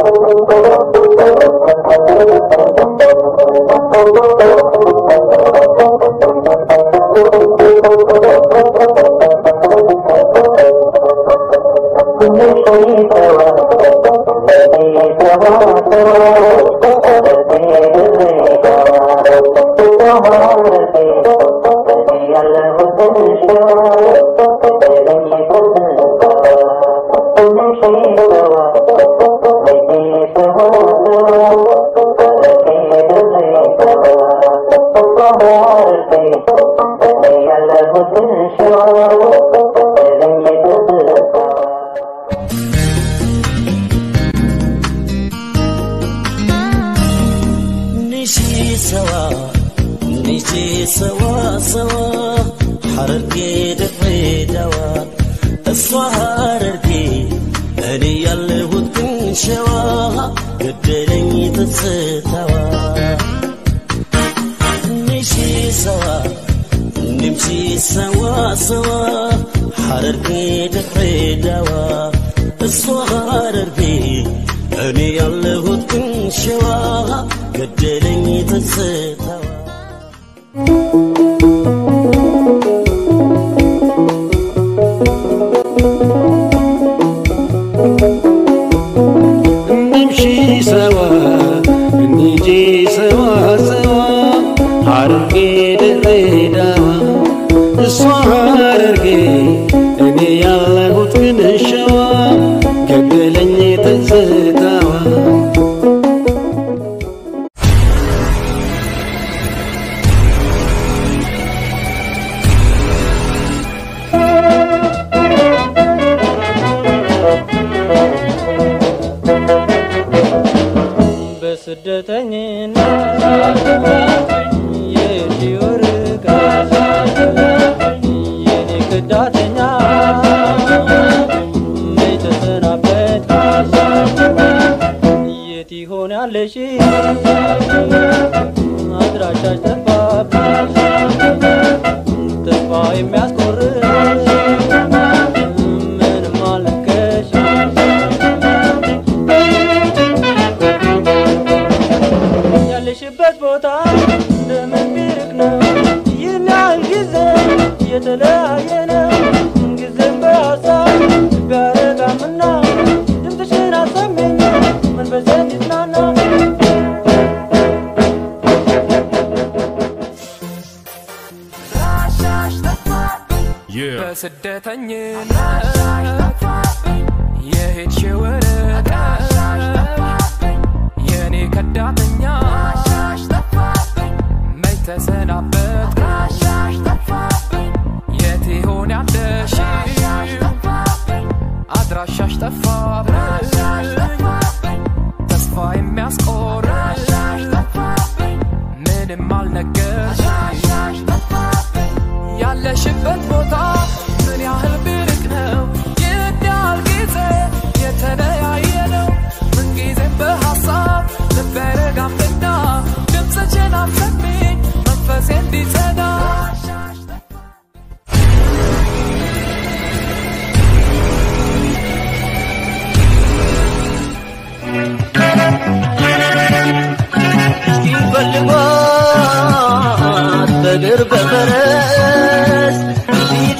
نشي سوا نجي سوا سوا حرركي دفعي دوا الصهر اركي اني يالهوت كن شوا قدرني تتستوا نشي سوا نمشي سوا سوا حرركي دفعي دوا الصهر اركي اني يالهوت كن شوا قدرني تتستوا نمشي سوا نيجي سوا سوا حرقي ድሬዳዋ እሷ ሐረርጌ እኔ ያለሁት ግን ሸዋ ገደለኝ ትዝታዋ በስደተኝነት የዲወርቅ የኔ ክዳተኛ መች ተሰናበት የት ይሆን ያለሽ አድራሻሽ ጠፋብኝ ተስፋ የሚያስቆርጥ ምንም አልነገርሽ ያለሽበት ቦታ እንደምን ቢርቅ ነው ይህን ያህል ጊዜ የተለያየ ነው ጊዜም በሀሳብ ቢያረጋምና ድምፅሽን አሰሚኝ መንፈሴ እንዲጽናና በስደተኝነት የሄድሽ ወረቀት የኔ ከዳተኛ መች ተሰናበት የት ይሆን ያለሽ አድራሻሽ ጠፋብኝ ተስፋ የሚያስቆርጥ ምንም አልነገርሽ ያለሽበት ቦታ ምን ያህል ብርቅ ነው? ይህን ያህል ጊዜ የተለያየ ነው። ምንጊዜም በሀሳብ ልቤ አይረጋምና ድምፅሽን አሰሚኝ መንፈሴ እንዲጸዳ ፈልጓት በእግር በፈረስ ፊት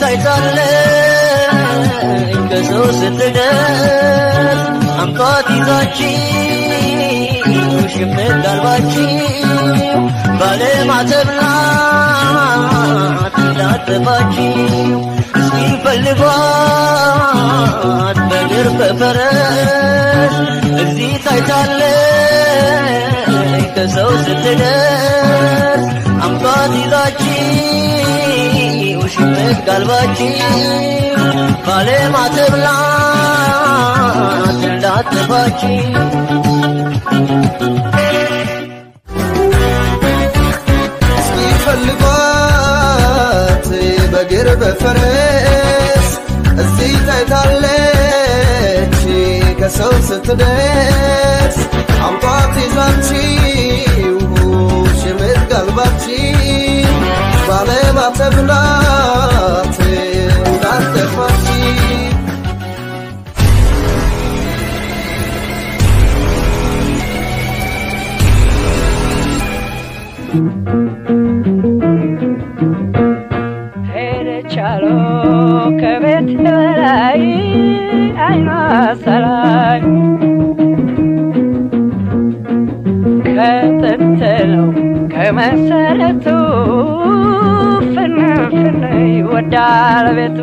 አይታለኝ ከሰው ስትደርስ አምጧት ይዛችው ሽምጥ አልባችው ባለማተብ ናት እንዳጠፋችው እስኪ ፈልጓት በእግር በፈረስ እዚህ ታይታለኝ ከሰው ስትደርስ አምጧት ይዛችው ሽምጥ ጋልባችው ባለማተብ ናት እንዳጠፋችው ሲፈልጓት በግር በፈረስ እዚህ ታይታለች ከሰው ስትደርስ አምጧት ይዛችው ሽምጥ ጋልባችው ባለማተብ ናት እንዳጠፋችው ሰላይ ከጥንት ነው ከመሰረቱ ፍንፍን ይወዳል ቤቱ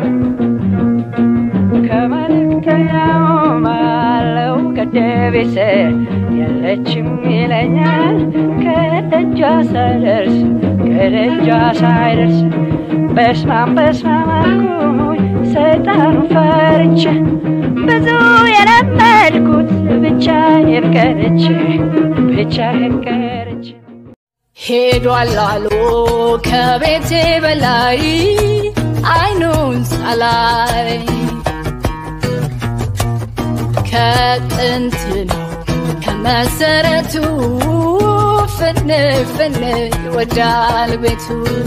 ከመልእክተኛውም አለው ገደቤስ የለችም ይለኛል ከደጇ ሳይደርስ ከደጇ ሳይደርስ በስማም በስማም አልኩኝ ሰይጣኑ ፈርቼ ብዙ የለመድኩት ብቻዬን ቀርቼ ብቻዬን ቀርቼ ሄዷል አሉ ከቤቴ በላይ አይኑን ሳላይ ከጥንት ነው ከመሰረቱ ፍን ፍን ይወዳል ቤቱ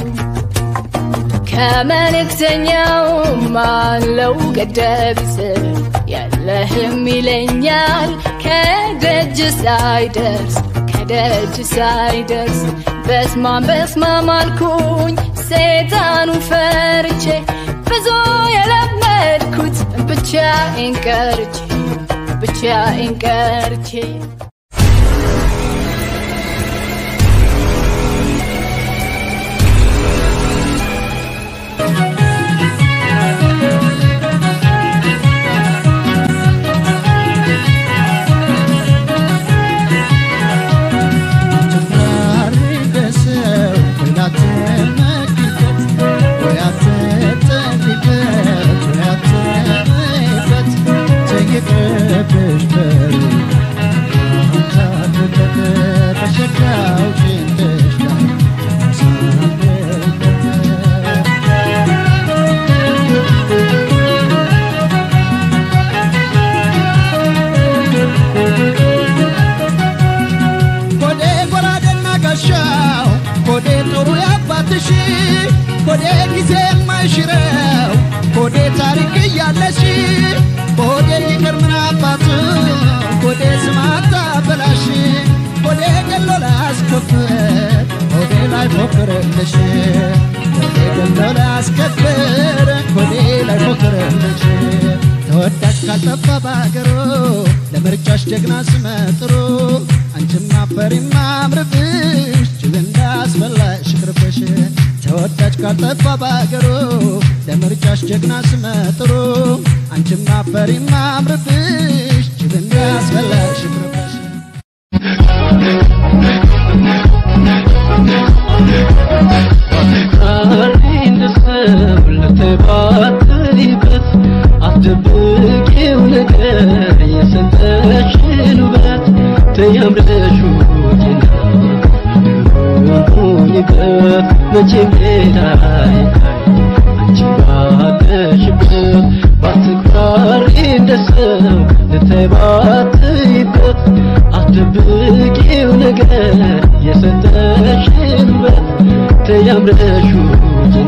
ከመልእክተኛው ማለው ገደብስ የለህም ይለኛል ከደጅ ሳይደርስ ከደጅ ሳይደርስ በስማም በስማም አልኩኝ ሰይጣኑ ፈርቼ ብዙ የለመድኩት ብቻዬን ቀርቼ ብቻዬን ቀርቼ ኮዴ ጎራዴና ጋሻው ኮዴ ጦሩ ያባትሽ ኮዴ ጊዜ የማይሽረው ኮዴ ታሪክ እያለሽ ኮዴ ይቅር ምን አባቱ ኮዴ ስማታ በላሽ ኮዴ ገሎ ላስከፍር ኮዴ ላይ ፎክርልሽ ኮዴ ገሎ ላስከፍር ኮዴ ላይ ፎክርልሽ ተወዳጅ ካልጠፋ በአገሩ ለምርጫሽ ጀግና ስመጥሩ አንቺም አፈሪም አምርብሽ ጅብ እንዳስበላሽ ቅርብሽ ተወዳጅ ካልጠፋ በአገሩ ለምርጫሽ ጀግና ስመጥሩ አንቺም አፈሪም አምርብሽ ጅብ እንዳስበላሽ ቅርብሽ ቃሌን ልሰው ለተባተይበት አትደብቂው ነገር የሰጠሽን ውበት ተያምረሽ ውጭና ሁኝበት መቼም ሌላ አይታይ አንቺ ባለሽበት ባትኩራሪ እንደ ሰው ልተባትይበት አትደብቂው ነገር የሰጠሽን ውበት ተያምረሽ ውጭና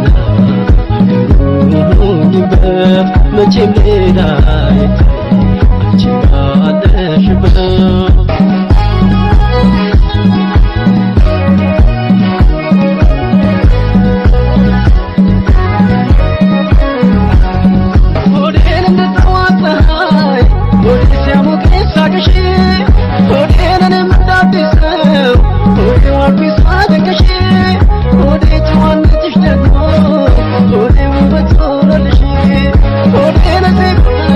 ሁኝበት መቼም ሌላ አይታይ አንቺ ባለሽበት ሆዴን እንድጠዋት ፀሐይ ሆዴ ሲያሞቀኝ ሳቅሽ ሆዴንንም እንዳዲስ ሰው ሆዴ ዋልኩኝ ሳደንቅሽ ሆዴ ጨዋነትሽ ደግሞ ሆዴ ውበት ሆነልሽ ሆዴ ነዚህ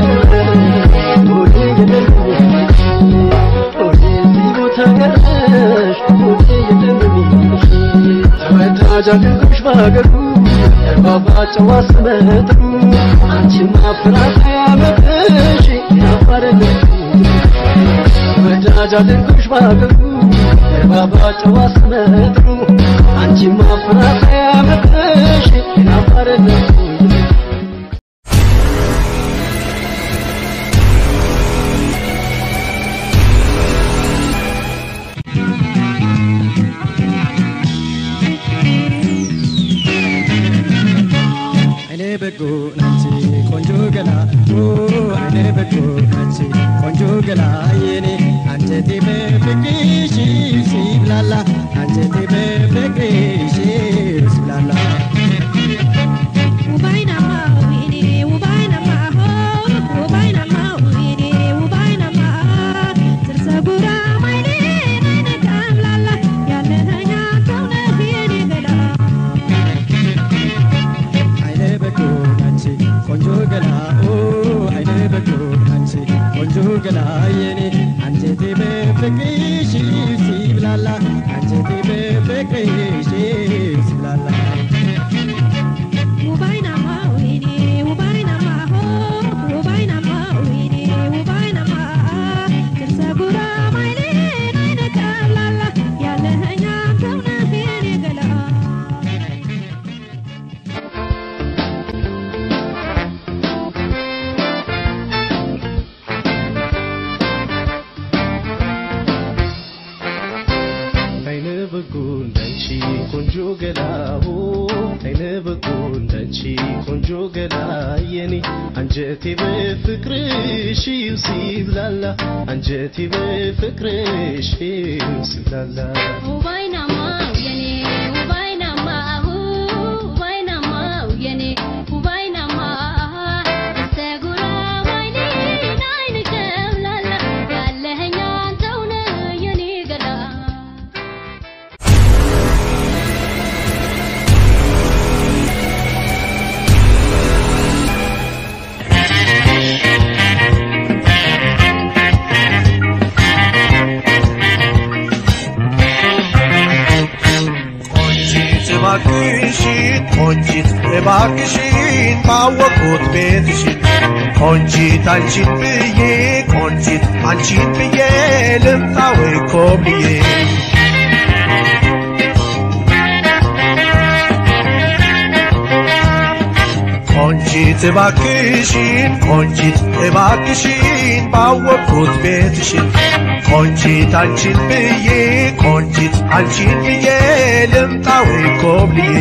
ሆዴ ገደልሽ ሆዴ እዚህ ቦታ ቀረሽ ሆዴ የደምሽ ተወዳጅ አድርጎሽ በሀገሩ የባባ ጨዋ ስመጥሩ አንቺማ ፍራት ያመጥሽ ያባረልሽ ወዳጅ አድርጎሽ በሀገሩ የባባ ጨዋ ስመጥሩ አንቺማ ፍራት ያመጥሽ ያባረልሽ አይኔ በጎ ናች ቆንጆ ገላ ኦ አይኔ በጎ ናች ቆንጆ ገላ የኔ አንጀቴ በፍቅርሽ ሲብላላ አንጀቴ በፍቅርሽ ሲብላላ Ubainama, uini, ubainama, ho, ubainama, uini, ገላ የኔ አንጀቴ በፍቅርሽ ሲብላላ አንጀቴ በፍቅርሽ ሲብላላ አይነ በጎ እንዳንቺ ቆንጆ ገላሁ አይነ በጎ እንዳንቺ ቆንጆ ገላ የኔ አንጀቴ በፍቅርሽ ሲብላላ አንጀቴ በፍቅርሽ ሲብላላ ውባይናማው የኔ ውባይናማሁ ውባይናማው የኔ ውባይናማ ተጉራ ባይኔ ናይን ጨምላላ ያለኸኝ አንተው ነህ የኔ ገላ ቆንጂት እባክሽን ቆንጂት እባክሽን ባወቁት ቤትሽን ቆንጂት አንቺን ብዬ ቆንጂት አንቺን ብዬ ልምጣ ወይ ኮብልዬ ቆንጂት እባክሽን ቆንጂት እባክሽን ባወቁት ቤትሽን ቆንጂት አንቺን ብዬ ቆንጂት አንቺን ብዬ ልምጣ ወይ ኮብልዬ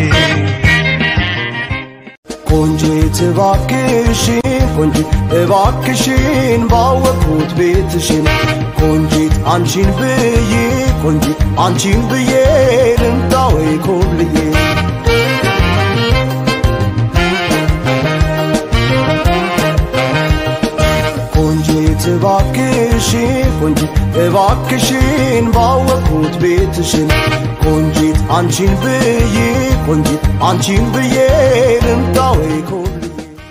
ቆንጂት እባክሽን ቆንጂት እባክሽን ባወቅሁት ቤትሽን ቆንጂት አንቺን ብዬ ቆንጂት አንቺን ብዬ ልምጣ ወይ ኮብልዬ ቆንጂት እባክሽን ቆንጂት እባክሽን ባወቅሁት ቤትሽን ቆንጂት አንቺን ብዬ ቆንጂት አንቺን ብዬ ልምጣ ወይ ኮብልዬ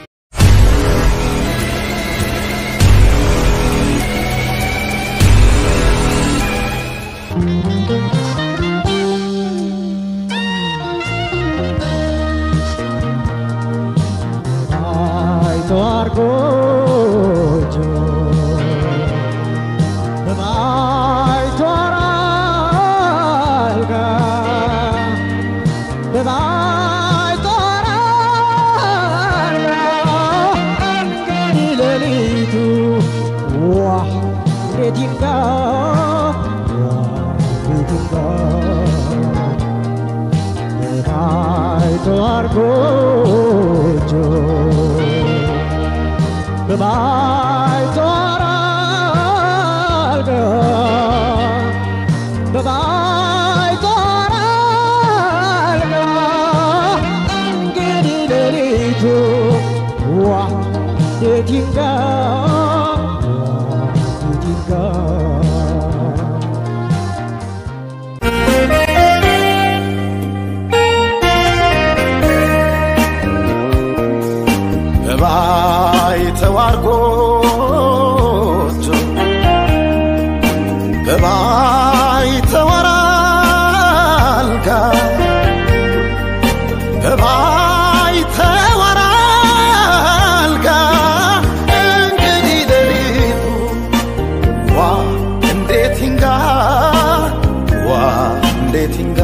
ባይተዋር ጎጆ በባይተዋር አልጋ በባይተዋር አልጋ እንግዲህ ሌሊቱ ዋ እንዴት ይንጋ ዋ እንዴት ይንጋ በባይተዋር ጎጆ በባይተዋር አልጋ በባይተዋር አልጋ እንግዲህ ሌሊቱ ዋ እንዴት ይንጋ ዋ እንዴት ይንጋ በባይተዋር ጎጆ በባይተዋር አልጋ በባይተዋር አልጋ እንግዲህ ሌሊቱ ዋ እንዴት ይንጋ ዋ እንዴት ይንጋ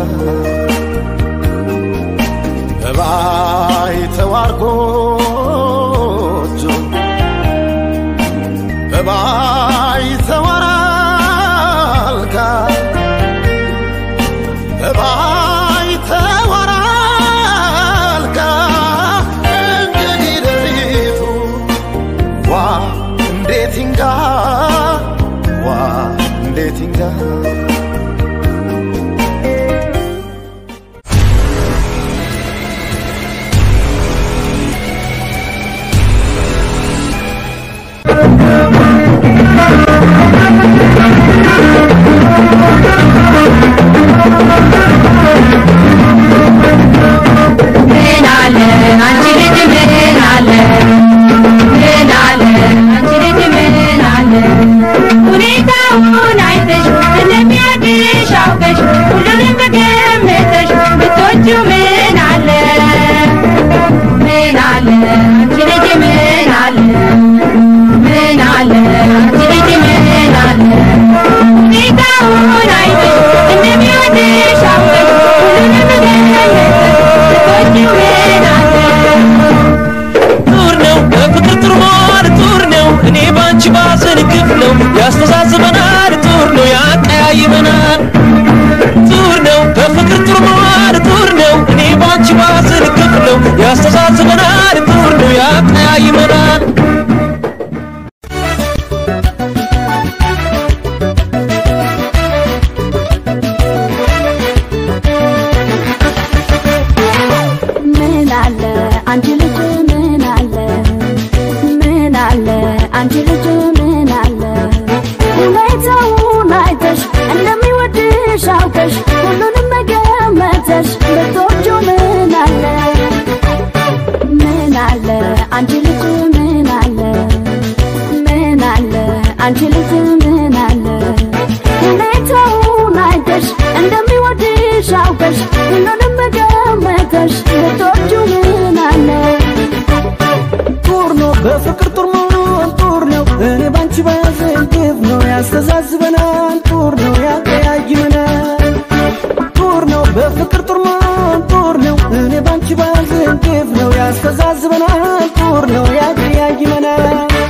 በባይተዋር ጎጆ በባይተዋር አልጋ በባይተዋር አልጋ እንግዲህ ሌሊቱ ዋ እንዴት ይንጋ ዋ እንዴት ይንጋ ምን አለ አንቺ ልጅ ምን አለ ምን አለ አንቺ ልጅ ምን አለ ግፍ ነው ያስተሳስበናል ጡር ነው ያቀያይመናል ጡር ነው በፍቅር ጡር መዋል ጡር ነው እኔ ባንቺ ባዝን ግፍ ነው ያስተሳስበናል ጡር ነው ያቀያይመናል ምን አለ አንቺ ልጅ ምን አለ ምን አለ አንቺ ልጅ ምን አለ ሁኔታውን አይተሽ እንደሚወድሽ አውቀሽ ሁሉንም መገመተሽ ብትወጂው ምን አለ ምን አለ አንቺ ልጅ ምን አለ ምን አለ አንቺ ልጅ ምን አለ ሁኔታውን አይተሽ እንደሚወድሽ አውቀሽ ሁሉንም መገመተሽ ብትወጂው ምን አለ ጡር ነው በፍቅር ጡር መሆን ጡር ነው እኔ ባንቺ ባዘን ግፍ ነው ያስተዛዝበናል ጡር ነው ያቀያይመናል ጡር ነው በፍቅር ጡር መሆን ጡር ነው እኔ ባንቺ ባዘን ግፍ ነው ያስተዛዝበናል ጡር ነው ያቀያይመናል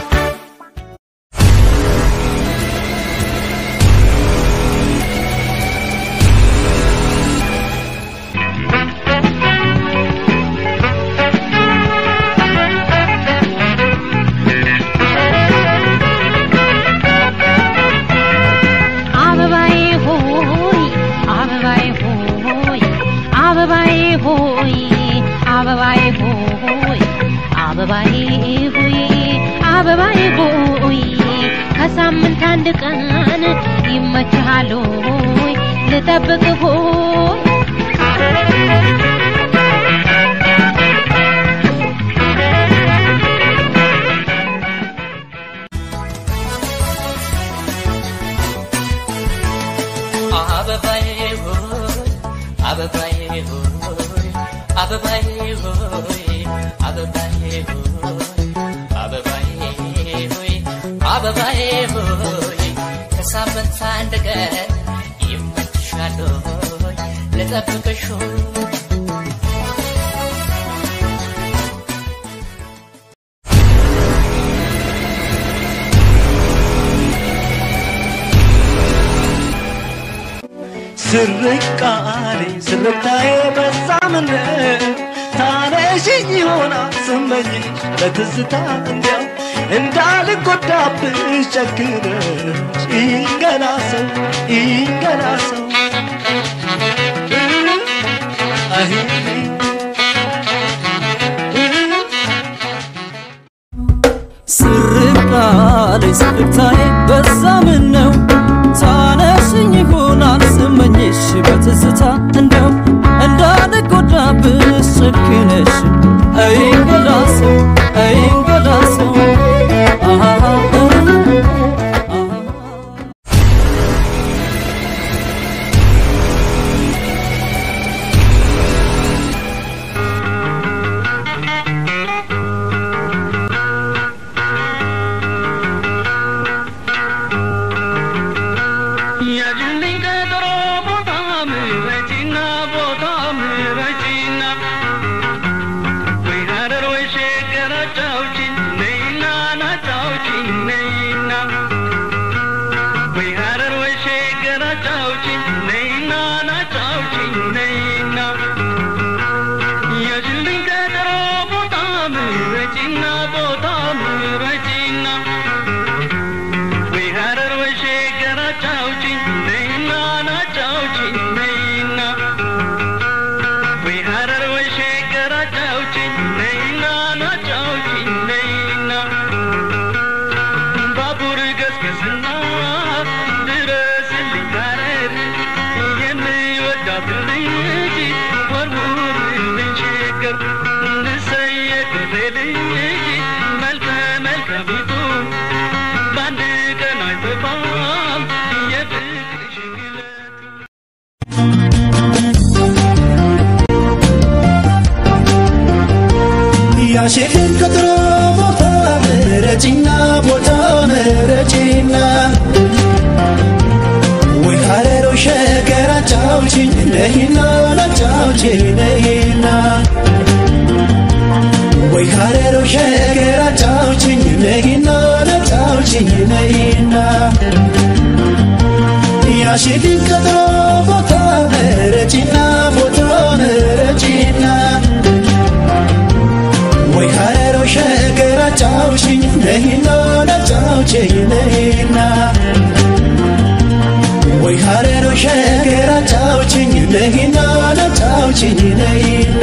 አበባዬ ሆይ አበባዬ ሆይ አበባዬ ሆይ አበባዬ ሆይ አበባዬ ሆይ አበባዬ ሆይ ከሳምንት አንድ ቀን ይመችሃል ሆይ ልጠብቅ ሆይ አበባዬ ሆይ አበባዬ ሆይ አበባዬ ሆይ አበባዬ ሆይ አበባዬ ሆይ አበባዬ ሆይ ከሳምንት አንድ ቀን ይመችሻል ሆይ ልጠብቅሽ ሆይ ስርቃኔ ስርታዬ በዛ ምን ታነሽኝ ይሆናል ስመኝሽ በትዝታ እንዲያው እንዳልጎዳብሽ ጨክነሽ ይንገላ ሰው ይንገላ ሰው አይ ስርቃሌ ስርታዬ በዛ ምን ነው ታነሽኝ ይሆናል ስመኝሽ በትዝታ እንደው እንዳልጎዳብሽ ጨክነሽ አይንገላሰው አይንገላሰው አሃ ያጅልኝ ቀጠሮ ቦታ ምረጪና ቦታ ምረጪና ወይ ሀረር ወይ ሸገር አጫውቺኝ ነይና ናጫውቺኝ ነይና ወይ ሀረር ወይ ሸገር አጫውቺኝ ነይና ናጫውቺኝ ነይና ያጅልኝ ቀጠሮ ቦታ ምረጪና ቦታ ምረጪና ወይ ሀረር ወይ ሸገር አጫውቺኝ ነይና ናጫውቺኝ ነይና ወይ ሀረር ወይ ሸገር አጫውቺኝ ነይና ናጫውቺኝ ነይና ባቡር ገስገስና ድረስልኝ ሀረር የምወዳት ልጅ ወርውርልኝ ሸገር እንሰየቅቴ ልጅ መልከ መልካሚቱ በአንድ ቀን አይጠፋም የፍቅርሽ ግለት ያሼድን ቀጥሮ ቦታ ምረጪና ቦታ ምረጪና ወይ ሀረሮ ሸገር አጫውቺኝ ነይና ናጫውቺኝ ነይና ወይ ሀረሮ ሸገር አጫውቺኝ ነይና ናጫውቺኝ ነይና ያሽልኝ ቀጠሮ ቦታ ምረጪና ቦታ ምረጪና ወይ ሀረሮ ሸገር አጫውሽኝ ነይና ናጫውችኝ ነይና ወይ ሀረሮ ሸገር አጫውችኝ ነይና ናጫውችኝ ነይና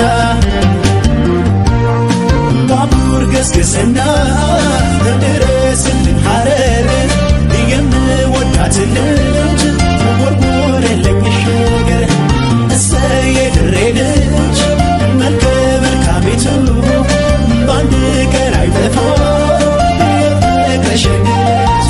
ባቡር ገስግስና ድረስልኝ ሀረር የምወዳት ልጅ ጎርጎረለኝ ሸገር እሰየ ድሬ ልጅ መልከ መልካሚቱ በአንድ ቀን አይጠፋ የፍቅርሽ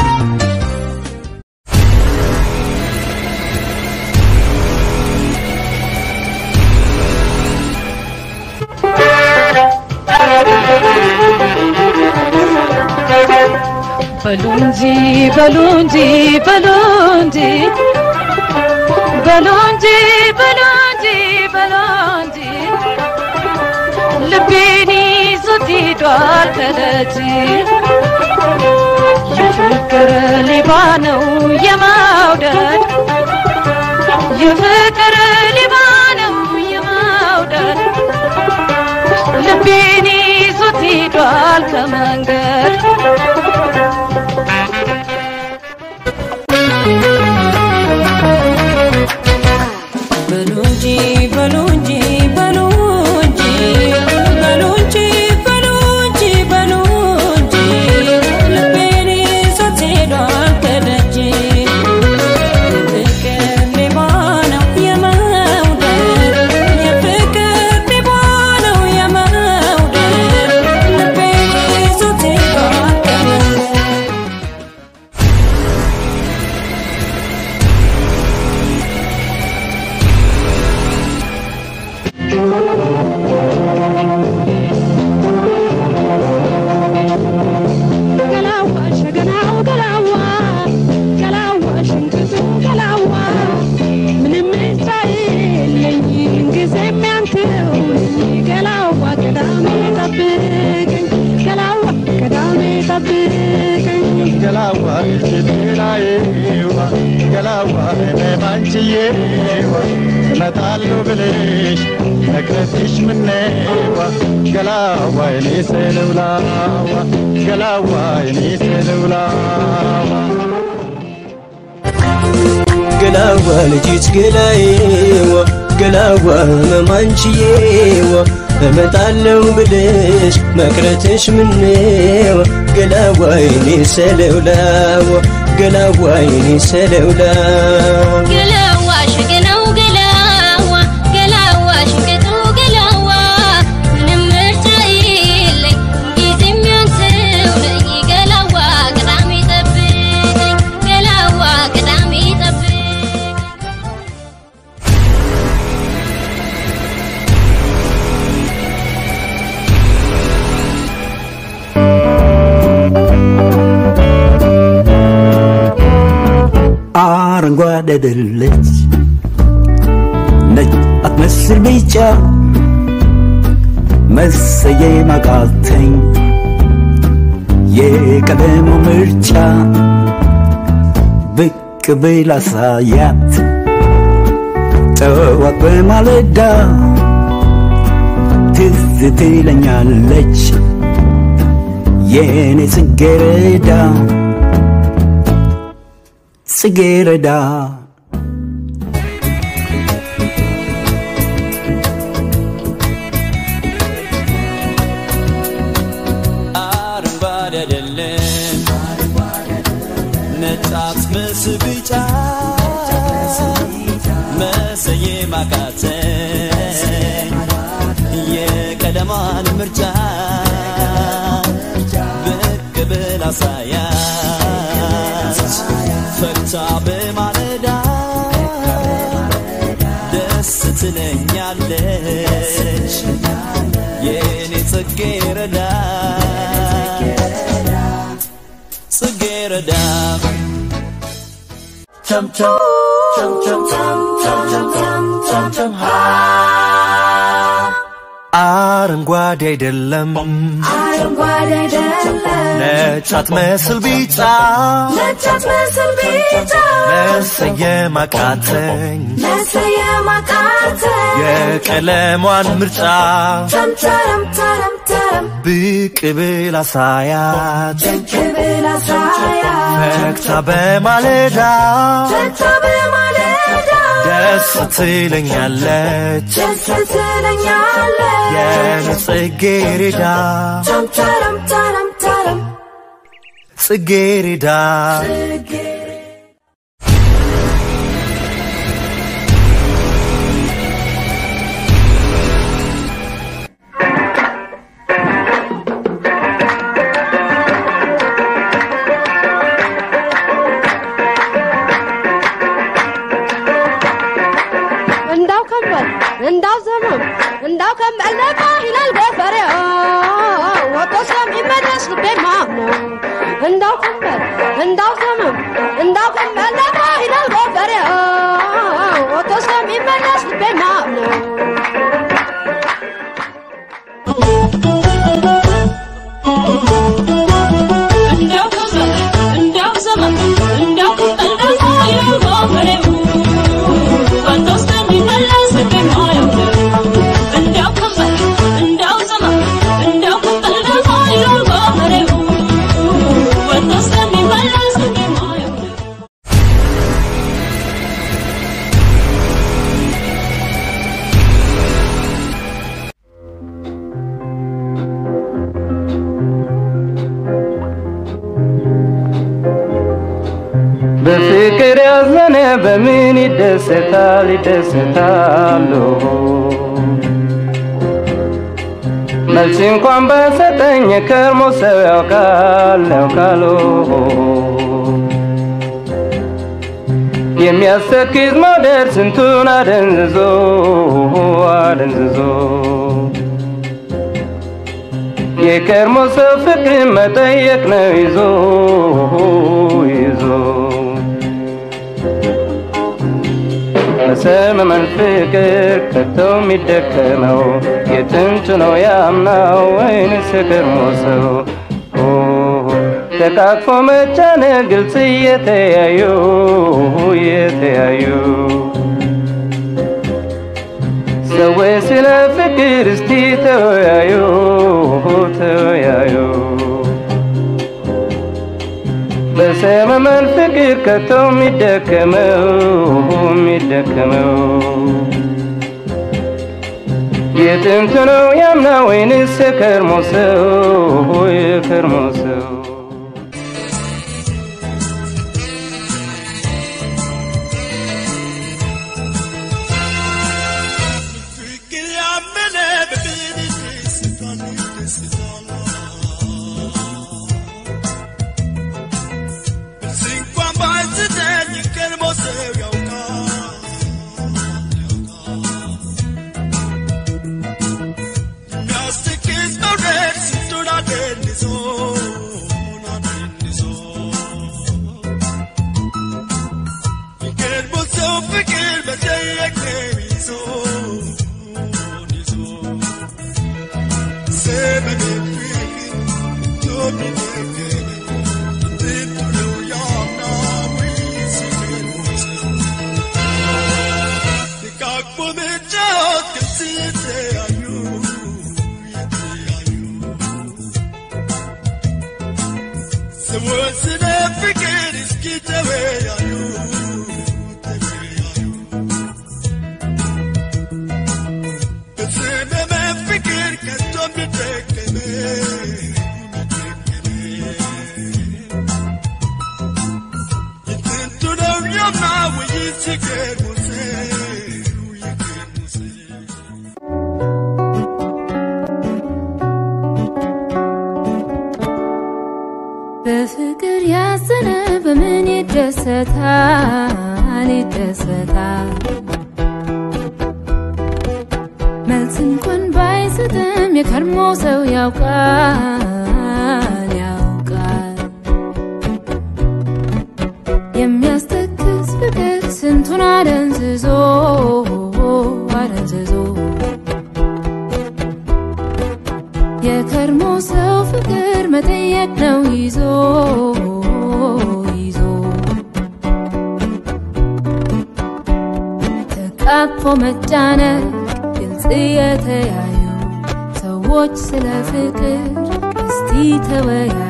በሉ እንጂ በሉ እንጂ በሉ እንጂ በሉ እንጂ በሉ እንጂ በሉ እንጂ ልቤን ይዞት ሄዷል ከደጅ የፍቅር ሌባ ነው የመውደድ የፍቅር ሌባ ነው የመውደድ ልቤን ይዞት ሄዷል ከመንገድ በሉ እንጂ በሉ እንጂ በሉ እንጂ በሉ እንጂ በሉ እንጂ በሉ እንጂ ልቤን ይዞት ሄዷል ከደጅ የፍቅር ሌባ ነው የመውደድ የፍቅር ሌባ ነው የመውደድ ልቤን ይዞት ሄዷል ከደጅ ገላዋ ሸገናው ገላዋ ገላዋ ሽንቅጡ ገላዋ ምንም ምርጫ የለኝ ጊዜም ያንተው ነኝ ገላዋ ቅዳሜ ጠብቀኝ ገላዋ ቅዳሜ ጠብቀኝ ገላዋ ስትላዬዋ ገላዋ ባንቺዬዋ እመጣለሁ ብለሽ ነግረትሽ ምነዋ ገላዋ የኔ ሰልውላዋ ገላዋ የኔ ሰልውላዋ ገላዋ ልጅት ገላዬዋ ገላዋ መማንችዬዋ እመጣለሁ ብልሽ መቅረትሽ ምነዋ ገላዋ የኔ ሰለውላዋ ገላዋ የኔ ሰለውላዋ ገላዋ ሸገናው ገላዋ ገላዋ ሽንቅጡ ገላዋ ምንም ምርጫ የለኝ ጊዜም ያንተው ነኝ ገላዋ ቅዳሜ ጠብቀኝ ገላዋ ቅዳሜ ጠብቀኝ አረንጓዴ አይደለች ነጭ አትመስል ቢጫ መሰየም አቃተኝ የቀለሙ ምርጫ ብቅ ብል አሳያት ጠዋት በማለዳ ትዝ ትለኛለች የኔ ጽጌረዳ ጽጌረዳ አረንጓዴ አይደለም ነጭ አትመስል ቢጫ መሰየም አቃተኝ የቀለሟን ምርጫ ብቅ ብል አሳያት ፈታ በማለዳ ደስ ትለኛለች የኔ ጽጌረዳ ጽጌረዳ chum chum chum chum chum chum chum chum chum chum ha አረንጓዴ አይደለም አረንጓዴ አይደለም ነጭ አትመስል ቢጫ ነጭ አትመስል ቢጫ መሰየም አቃተኝ መሰየም አቃተኝ የቀለሟን ምርጫ ተምተረም ተረም ተረም ብቅ ብል አሳያት ብቅ ብል አሳያት ፈክታ በማለዳ ፈታ በማለዳ ደስ ትለኛለች ደስ ትለኛለች የኔ ጽጌረዳ ተምተረም ተረም ተረም ጽጌረዳ እንዳው ከንበል እንዳው ዘመም እንዳው ከንበል ነቃ ይላል ገበሬው ወጥቶ ስለሚመለስ ልቤ ማምነው እንዳው ከንበል እንዳው ዘመም እንዳው ከንበል ነቃ ይላል ገበሬው ወጥቶ ስለሚመለስ ልቤ ማምነው እንዳው ከንበል እንዳው ዘመን እንዳው ከንበል ነቃ ይላል ገበሬው ወጥቶ ስለሚመለስ ልቤ ማምነው እንዳው ከንበል እንዳው ዘመን እንዳው ከንበል ነቃ ይላል ገበሬው ወጥቶ ስለሚመለስ ልቤ ማምነው በፍቅር ያዘነ በምን ይደሰታል ይደሰታሉ መልስ እንኳን በሰጠኝ ከርሞ ሰው ያውቃል ያውቃሉ የሚያስተክዝ መውደድ ስንቱን አደንዝዞ አደንዝዞ የከርሞ ሰው ፍቅር መጠየቅ ነው ይዞ ይዞ በሰመመን ፍቅር ከቶ የሚደከመው የጥንቱ ነው ያምናው ወይንስ የከርሞ ሰው ኦ፣ ተቃቅፎ መጫነቅ ግልጽ እየተያዩ እየተያዩ ሰዎች ስለ ፍቅር እስቲ ተወያዩ ተወያዩ በሰመመን ፍቅር ከቶ የሚደከመው የሚደከመው የጥንቱ ነው ያምና ወይንስ የከርሞ ሰው የከርሞ ሰው እንኳን ባይስተኝ ቀድሞ ሰው ያውቃል የሚያስደግስ መውደድ ስንቱን አደንዞ አደንዞ የቀድሞ ሰው ፍቅር መጠየቅ ነው ይዞ ይዞ ዘመን ፍቅር ቶሚደገመ ጥንቱ ነው ያምናዊ ሲገርሞስ ደጋግሞ መጫወት ግልጽ የተያዩ ሰዎች ስለ ፍቅር እስኪ ተወያዩ በዘመመ ፍቅር ከቶ የሚደገመ የጥንቱ ነው ያምና ወይስ የቀድሞ ሰው የቀድሞ ሰው በፍቅር ያዘነ በምን ይደሰታል ይደሰታል መልስ እንኳን ባይሰጥም የከርሞ ሰው ያውቃል ያውቃል የሚያስተክዝ ፍቅር ስንቱን አደንዝዞ አደንዝዞ አቅፎ መጫነቅ ግልጽ የተያዩ ሰዎች ስለ ፍቅር እስቲ ተወያዩ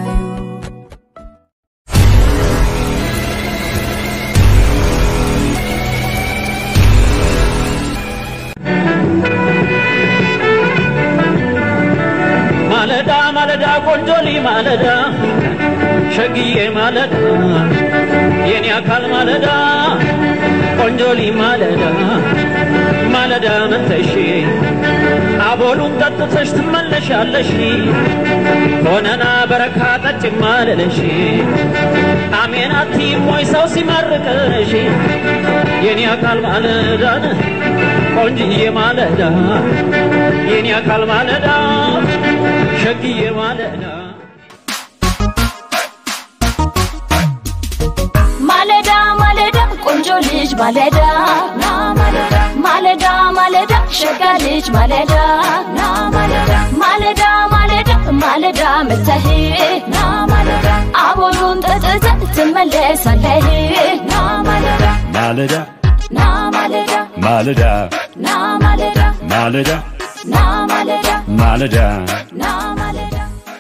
ማለዳ ማለዳ ቆንጆሊ ማለዳ ሸግዬ ማለዳ የኔ አካል ማለዳ ቆንጆሊ ማለዳ ማለዳ መተሽ አቦሉን ጠጥተሽ ትመለሻለሽ ሆነና በረካ ጠጭ ማለለሽ አሜን አትይም ወይ ሰው ሲመርቅሽ የኔ አካል ማለዳን ቆንጅዬ ማለዳ የኔ አካል ማለዳ ሸግዬ ማለዳ ማለዳ ማለዳ ቆንጆ ልጅ ማለዳ ና ማለዳ ማለዳ ማለዳ ሸጋ ልጅ ማለዳ ና ማለዳ ማለዳ ማለዳ ማለዳ መተህ ና ማለዳ አቦሉን ጠጥተህ ትመለሳለህ ና ማለዳ ማለዳ ና ማለዳ ማለዳ ና ማለዳ ማለዳ ና ማለዳ ማለዳ ና ማለዳ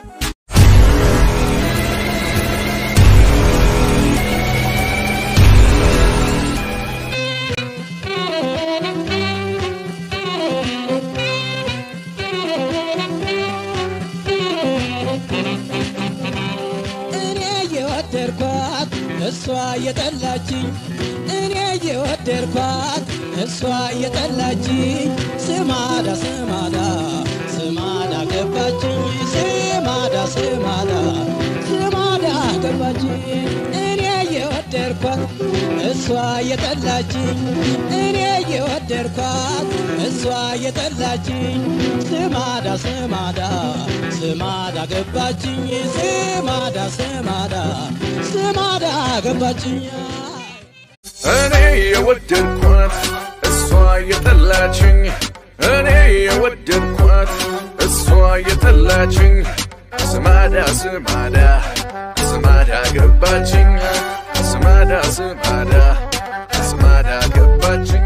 እኔ የወደድኳት እሷ የጠላችኝ እኔ የወደድኳት እሷ የጠላችኝ ስማዳ ስማዳ ስማዳ ገባችኝ ስማዳ ስማዳ ስማዳ ገባችኝ እኔ የወደድኳት እሷ የጠላችኝ እኔ የወደድኳት እሷ የጠላችኝ ስማዳ ስማዳ ስማዳ ገባችኝ ስማዳ ስማዳ ስማዳ ገባችኝ እኔ የወደድኳት እሷ የጠላችኝ እኔ የወደድኳት እሷ የጠላችኝ ስማዳ ስማዳ ስማዳ ገባችኝ ስማዳ ስማዳ ስማዳ ገባችኝ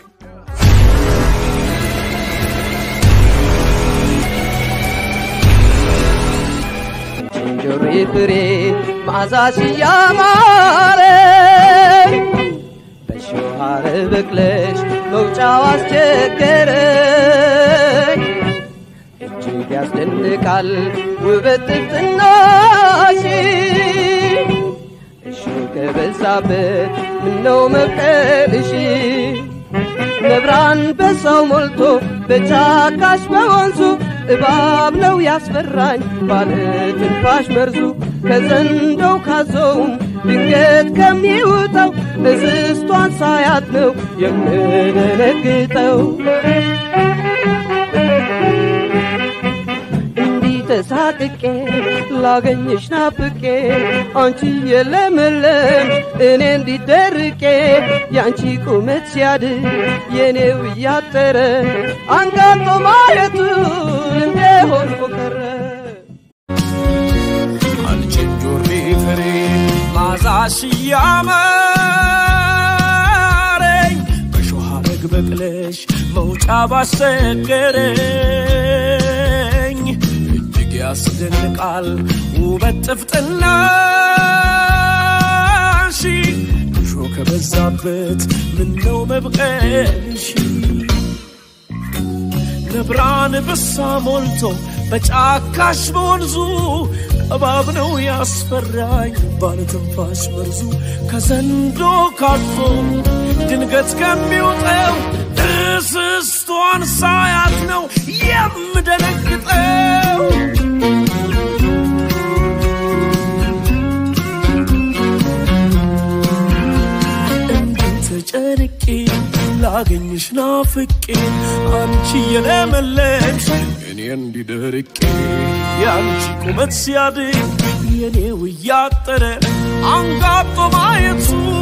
እንጆሪ ፍሬ መዓዛሽ ያማረኝ በሾህ ሐረግ በቅለሽ መውጫው አስቸገረኝ እጅግ ያስደንቃል ውበት ጥፍጥናሽ እሾህ ከበዛበት ምነው መብቀልሽ ነብራን በሰው ሞልቶ በጫካሽ በወንዙ እባብ ነው ያስፈራኝ ባለ ትንፋሽ መርዙ ከዘንዶው ካዞውም ድንገት ከሚውጠው እንስቷን ሳያት ነው የምደነግጠው እንዲህ ተሳቅቄ ላገኝሽ ናፍቄ አንቺ የለመለም እኔ እንዲደርቄ የአንቺ ቁመት ሲያድግ የኔው እያጠረ አንጋጦ ማየቱ እንደሆን ቆቀረ አንቺን ጆሪ ፍሬ ማዛሽ ያማረኝ በሾህ ሐረግ በቅለሽ መውጫ ባስቸገረኝ እጅግ ያስደንቃል ውበት ጥፍጥናሽ እሾህ ከበዛበት ምነው መብቀልሽ ነብራን ብሳ ሞልቶ በጫካሽ በወንዙ እባብ ነው ያስፈራኝ ባለትንፋሽ መርዙ ከዘንዶ ካፎ ድንገት ከሚውጠው እንስቷን ሳያት ነው የምደነግጠው ተጨንቄ ላገኝሽ ናፍቄ አንቺ የለመለምሽ እኔ እንዲደርቄ የአንቺ ቁመት ሲያድግ የኔው እያጠረ አንጋጦ ማየቱ